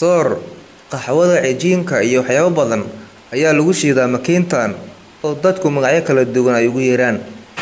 soor qaxwada cijiinka iyo waxyaabo badan ayaa lagu shiidaa makiintan oo dadku magacyo kala duwan ay ugu yeeraan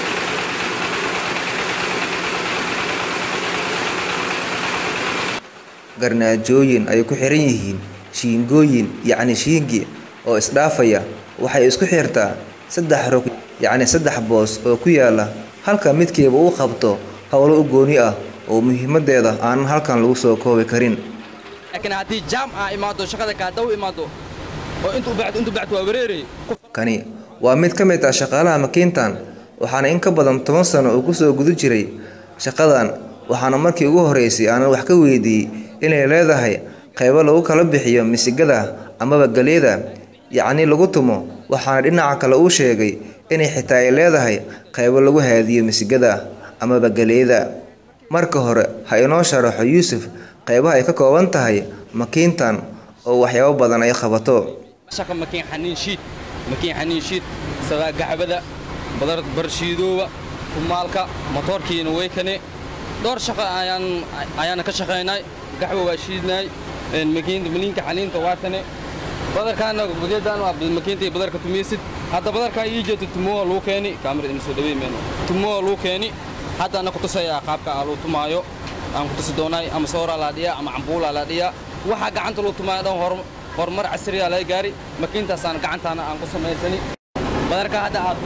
garnaajooyin ay ku xiran yihiin shiingooyin yacni shiingi oo isdhaafaya waxay isku xirtaa saddex rog yacni saddex boos oo ku yaala halka midkiiba uu qabto howlo u gooni ah oo muhiimadeeda aanan halkan lagu soo koobi karin laakiin haddii jaam aa imaado shaqada kaadaw imaado oo intuu bacdo intuu bacdo waa wareeray kani waa mid ka mid ah shaqaalaha makiintan waxaana in ka badan toban sano uu kusoo guda jiray shaqadan waxaana markii ugu horeysay aanan wax ka weydiiyey inay leedahay qaybo lagu kala bixiyo misigada amaba galeeda yacni lagu tumo waxaana dhinaca kale uu sheegay inay xitaa ay leedahay qaybo lagu haadiyo misigada amaba galeeda marka hore ha inoo sharaxo yuusuf qaybaha ay ka kooban tahay makiintan oo waxyaabo badan ay qabato shaqa makiin xaniin shiid makiin xaniin shiid sadaa gacbada badar barshiidooba kumaalka motoorkiina way kane dhowr shaqa ayaan ayaana ka shaqaynay gaxwa waa shiidnay makiinta maliinka xaniinta waa kane badarkaana gudeedaan waa makiinta iyo badarka tumaysid hadda badarkaa ii jeedo tumoa luu keeni kaamirada ina soo dhawey meeno tumoa luu keeni hadda ana kutusayaa qaabka aa luu tumaayo aan kutusi doonaay ama sooraa laa dhiyaa ama cambuulaa laa dhiyaa waxaa gacanta luu tumaayo dhan hor horumar casriyaa laga gaari makiintaasaan gacantaana aan ku samaysani badarka hadda aad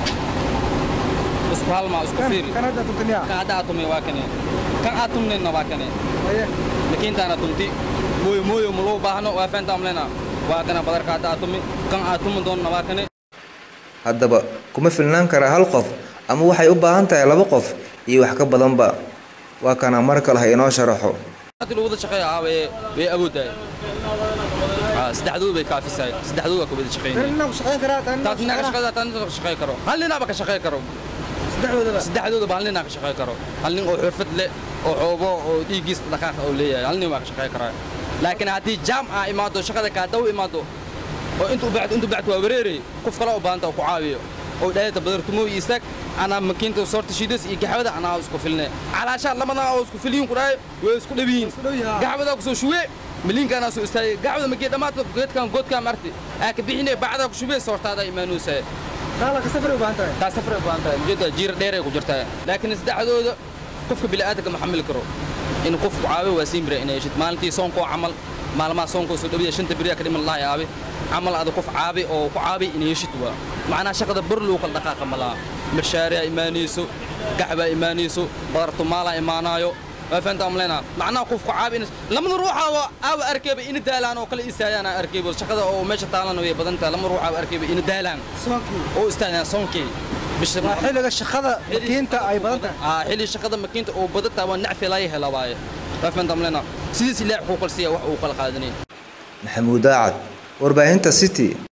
isku halmaa isku fiiri kan hadda aad tumay waa kane kan aad tumnayna waa kane makiintaana tumti mooyo mooyo ma loo baahno waa fahantaa mlena waa kana badarka hadda aad tumi kan aad tumi doonna waa kane haddaba kuma filnaan karaa hal qof ama waxay u baahan tahay laba qof iyo wax ka badanba waa kana mar kale ha inoo sharaxo hadii lagu wada shaqeeya aa way way awoodaay saddexdood bay kaafisaay saddexdood waa ka wada shaqeynaya taas ninaa ka shaqeeya taa ninaa ka shaqeey karo hal ninaaba ka shaqeey karo saddexdoodaba hal ninaa ka shaqeey karo hal nin oo xirfad leh oo xoobo oo dhiiggiis dhaqaaqa oo leeyahay hal nin baa ka shaqeey karaa laakiin haddii jaam aa imaado shaqada kaadaw imaado oo intuu bacdo intuu bacdo waa wareeray qof kale u baahanta oo ku caawiyo oo dhaayada badartumo iyo istaag anaa makiinta soorta shiidas iyo gaxwada anaa isku filne calaashaa lamadan oo isku filiyin ku dhahay way isku dhabiyiin gaxwadaa kusoo shuwe maliinka anaa soo istaagay gaxwada makii dhammaadka geedkan goodkaan marti aa ka bixine bacdaa ku shubee soortaada imaanuusaa taa safray u baahan tahay ujeedda jiira dheeray ku jirtaa laakiin saddexdooda qofka bini'aadanka ma xamili karo in qofku caawiyo waa siin bira inay heshid maalintii soonkoo camal maalmaha soonkoo soo dhawiya shanta beriyaa ka dhiman lahay aabe camal ada qof caabi oo ku caabi inay heshid waa macnaha shaqada bar loo kala dhaqaaqa ma laha marshaariyaa imaanayso gaxbaa imaanayso badartumaalaa imaanaayo waa fahantaa maleyna macnaha qofku caabi in lamada ruuxaaba aawa arkayba ina daalaan oo kale istaagaan aa arkayba shaqada oo meesha taalana way badan tahay lama ruuxaaba arkayba ina daalaan oo istaagaan soonkii xilliga shaqada makiinta ay badan tahay aa xilli shaqada makiinta oo badan tahay waa nacfi laga hela waaye waa fahantaa maleyna sidiis ilaahi wuxuu kala siiya wax uu kala qaadanay maxamuud daacad warbaahinta city